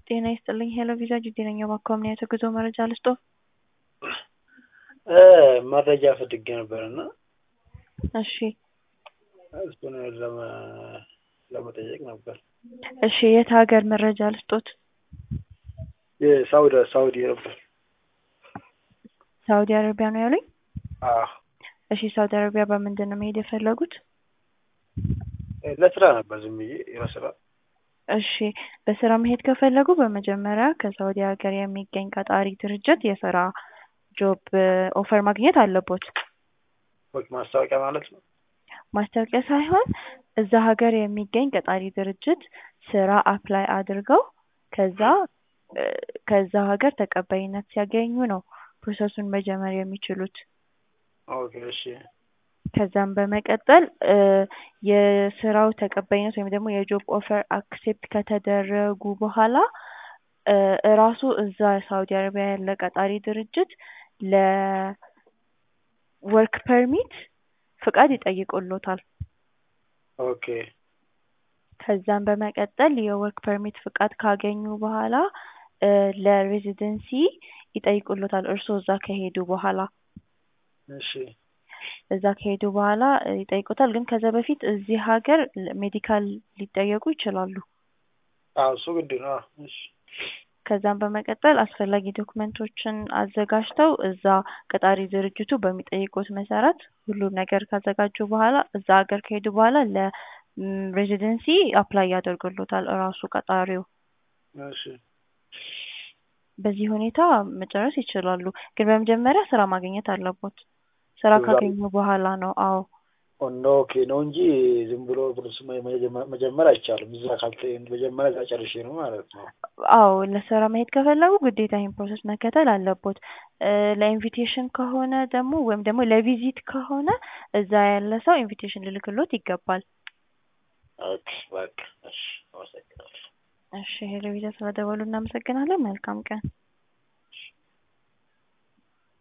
ጤና ይስጥልኝ ሄሎ ቪዛ ጅዲ ነኝ። እባክዎ ምን አይነት የጉዞ መረጃ ልስጥዎ? መረጃ ፈልጌ ነበር እና እሺ እሱን ለመ- ለመጠየቅ ነበር። እሺ የት ሀገር መረጃ ልስጦት? የሳውዲ ሳውዲ ነበር። ሳውዲ አረቢያ ነው ያሉኝ? አዎ እሺ ሳውዲ አረቢያ በምንድን ነው መሄድ የፈለጉት? ለስራ ነበር ዝም ብዬ ለስራ። እሺ በስራ መሄድ ከፈለጉ በመጀመሪያ ከሳውዲ ሀገር የሚገኝ ቀጣሪ ድርጅት የስራ ጆብ ኦፈር ማግኘት አለቦት። ኦኬ፣ ማስታወቂያ ማለት ነው። ማስታወቂያ ሳይሆን እዛ ሀገር የሚገኝ ቀጣሪ ድርጅት ስራ አፕላይ አድርገው ከዛ እ ከዛ ሀገር ተቀባይነት ሲያገኙ ነው ፕሮሰሱን መጀመር የሚችሉት። ኦኬ እሺ ከዛም በመቀጠል እ የስራው ተቀባይነት ወይም ደግሞ የጆብ ኦፈር አክሴፕት ከተደረጉ በኋላ እ እራሱ እዛ ሳውዲ አረቢያ ያለ ቀጣሪ ድርጅት ለወርክ ፐርሚት ፍቃድ ይጠይቁልዎታል። ኦኬ ከዛም በመቀጠል የወርክ ፐርሚት ፍቃድ ካገኙ በኋላ እ ለሬዚደንሲ ይጠይቁልዎታል እርስዎ እዛ ከሄዱ በኋላ። እሺ እዛ ከሄዱ በኋላ እ ይጠይቁታል። ግን ከዛ በፊት እዚህ ሀገር ሜዲካል ሊጠየቁ ይችላሉ። አዎ እሱ ግድ ነው። አዎ እሺ ከዛም በመቀጠል አስፈላጊ ዶክመንቶችን አዘጋጅተው እዛ ቀጣሪ ድርጅቱ በሚጠይቁት መሰረት ሁሉም ነገር ካዘጋጁ በኋላ እዛ ሀገር ከሄዱ በኋላ ለሬዚደንሲ አፕላይ ያደርግልዎታል እራሱ ቀጣሪው። እሺ በዚህ ሁኔታ መጨረስ ይችላሉ። ግን በመጀመሪያ ስራ ማግኘት አለቦት። ስራ እዛ- ካገኙ በኋላ ነው አዎ ኦኖ ኦኬ ነው እንጂ ዝም ብሎ ፕሮሰስ መጀመር አይቻልም። እዛ ካልተ መጀመሪያ እዛ ጨርሼ ነው ማለት ነው። አዎ ለስራ መሄድ ከፈለጉ ግዴታ ይሄን ፕሮሰስ መከተል አለቦት። እ ለኢንቪቴሽን ከሆነ ደግሞ ወይም ደግሞ ለቪዚት ከሆነ እዛ ያለ ሰው ኢንቪቴሽን ሊልክልዎት ይገባል። ኦኬ በቃ እሺ አመሰግናለሁ። እሺ ሄሎ ቪዛ ስለደወሉ እናመሰግናለን። መልካም ቀን።